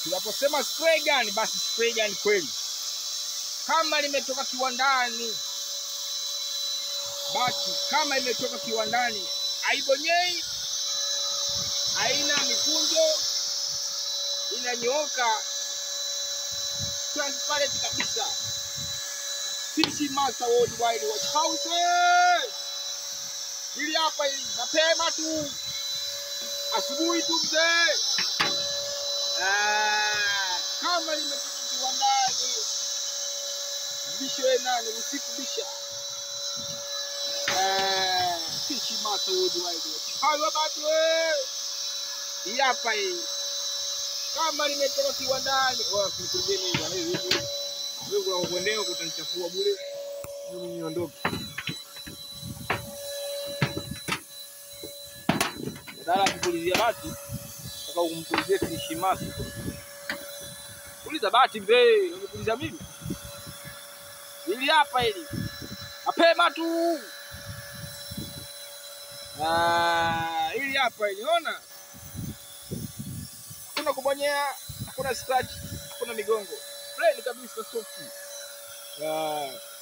Tunaposema spray gun, basi spray gun kweli, kama limetoka kiwandani, basi kama imetoka kiwandani, haibonyei, haina mikunjo, inanyooka transparent kabisa. Fishi Master Worldwide Watch House hili hapa, hili mapema tu, asubuhi tu mzee. Ah, kama limetoka kiwandani, bisho we nane usiku bisha. Ah, Fishi Master Worldwide Watch House batu we, hii hapa hii kama limetoka kiwandani. Oya, sikilizeni hivi, bwana, hivi hivi. Wewe kuna kuendea kutanichafua bure. Mimi niondoke. Badala ya kupulizia bati, nataka kumpulizie Fishi Master. Puliza bati mzee, unipuliza mimi. Hili hapa hili. Mapema tu. Ah, hili hapa hili, ona. Hakuna kubonyea, hakuna scratch, hakuna migongo. Plain kabisa soft. Ah.